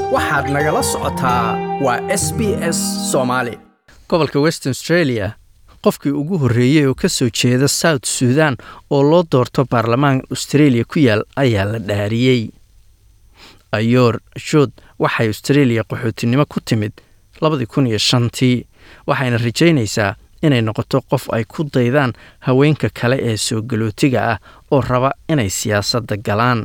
waxaad nagala socotaa waa s b s soomaali gobolka western australia qofkii ugu horreeyey oo ka soo jeeda south suudan oo loo doorto baarlamaan australia ku yaal ayaa la dhaariyey ayoor shood waxay australia qaxootinimo ku timid labadii kun iyo shantii waxayna rajaynaysaa inay noqoto qof ay ku daydaan haweenka kale ee soo galootiga ah oo raba inay siyaasadda galaan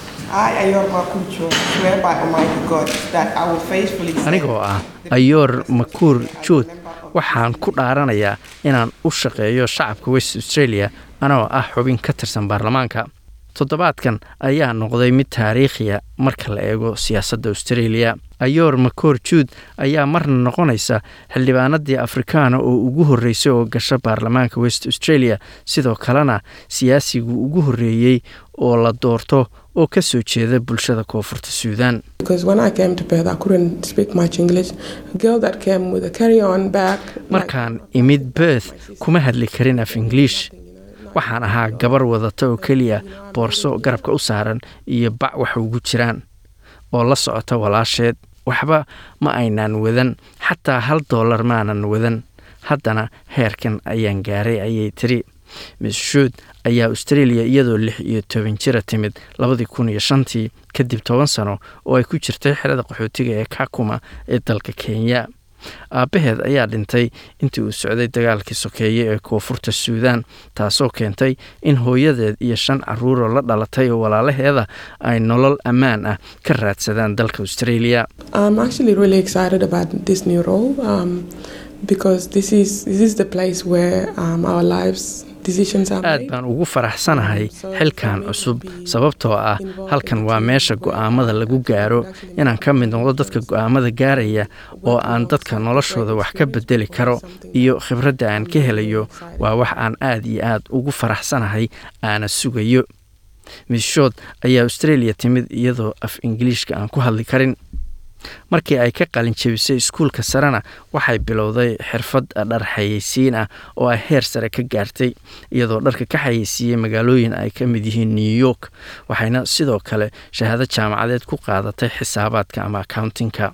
anigoo ah ayoor makuur jood waxaan ku dhaaranayaa inaan u shaqeeyo shacabka west australia anoo ah xubin ka tirsan baarlamaanka toddobaadkan ayaa noqday mid taariikhiya marka la eego siyaasadda australia ayoor makoor juud ayaa marna noqonaysa xildhibaanadii afrikaana oo ugu horreysay oo gasha baarlamaanka west australia sidoo kalena siyaasigii ugu horreeyey oo la doorto oo ka soo jeeda bulshada koonfurta suudan markaan imid berth kuma hadli karin af ingiliish waxaan ahaa gabar wadata oo keliya boorso garabka u saaran iyo bac wax ugu jiraan oo la socota walaasheed waxba ma aynaan wadan xataa hal dollar maanan wadan haddana heerkan ayaan gaaray ayay tiri miss shood ayaa australia iyadoo lix iyo toban jira timid labadii kun iyo shantii kadib toban sano oo ay ku jirtay xerada qaxootiga ee kakuma ee dalka kenya aabbaheed ayaa dhintay intii uu socday dagaalkii sokeeye ee koonfurta suudan taasoo keentay in hooyadeed iyo shan caruuroo la dhalatay oo walaalaheeda ay nolol ammaan ah ka raadsadaan dalka australia aad baan ugu faraxsanahay xilkan cusub sababtoo ah halkan waa meesha go'aamada lagu gaaro inaan ka mid noqdo dadka go'aamada gaaraya oo aan dadka noloshooda wax ka bedeli karo iyo khibradda aan ka helayo waa wax aan aad iyo aad ugu faraxsanahay aana sugayo misshood ayaa australia timid iyadoo af ingiliishka aan ku hadli karin markii ay ka qalin jebisay iskuulka sarena waxay bilowday xirfad dhar xayeysiin ah oo ay heer sare ka gaartay iyadoo dharka ka xayeysiiyey magaalooyin ay ka mid yihiin new york waxayna sidoo kale shahaado jaamacadeed ku qaadatay xisaabaadka ama accountingka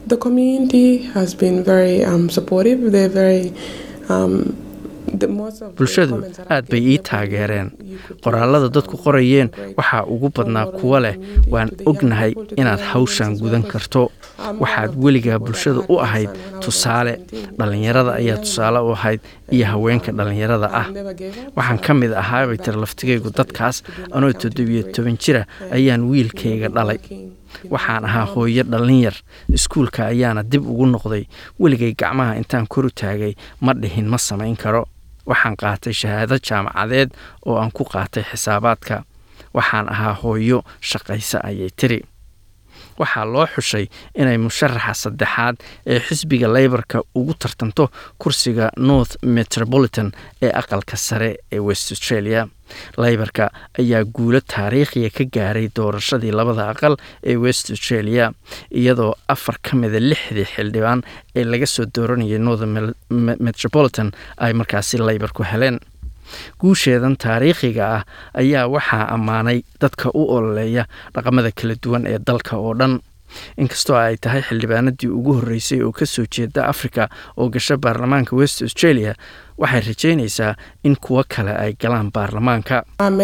bulshadu aad bay ii taageereen qoraalada dadku qorayeen waxaa ugu badnaa kuwa leh waan ognahay inaad hawshan gudan karto waxaad weligaa bulshada u ahayd tusaale dhallinyarada ayaa tusaale u ahayd iyo haweenka dhallinyarada ah waxaan ka mid ahaabay tiri laftigaygu dadkaas anoo toddobiyo toban jira ayaan wiilkayga dhalay waxaan ahaa hooyo dhallinyar iskuulka ayaana dib ugu noqday weligay gacmaha intaan koru taagay ma dhihin ma samayn karo waxaan qaatay shahaado jaamacadeed oo aan ku qaatay xisaabaadka waxaan ahaa hooyo shaqaysa ayay tiri waxaa loo xushay inay musharaxa saddexaad ee xisbiga leybarka ugu tartanto kursiga north metropolitan ee aqalka sare ee west australia leybarka ayaa guulo taariikhiya ka gaaray doorashadii labada aqal ee west australia iyadoo afar ka mida lixdii xildhibaan ee laga soo dooranayay north metropolitan ay markaasi leybarku heleen guusheedan taariikhiga ah ayaa waxaa ammaanay dadka u ololeeya dhaqamada kala duwan ee dalka oo dhan inkastoo ay tahay xildhibaanadii ugu horreysay oo ka soo jeeda africa oo gasha baarlamaanka west australia waxay rajaynaysaa in kuwo kale ay galaan baarlamaanka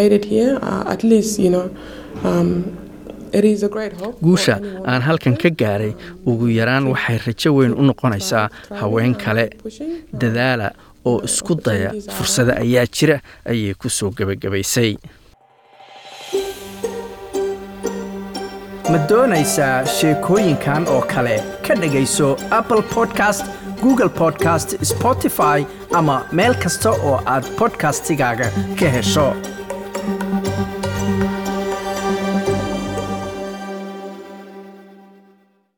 guusha aan halkan ka gaaray ugu yaraan waxay rajo weyn u noqonaysaa haween kale dadaala oo isku daya fursado ayaa jira ayay ku soo gebagabaysay ma doonaysaa sheekooyinkan oo kale ka dhegayso apple podcast google podcast spotify ama meel kasta oo aad bodkastigaaga ka hesho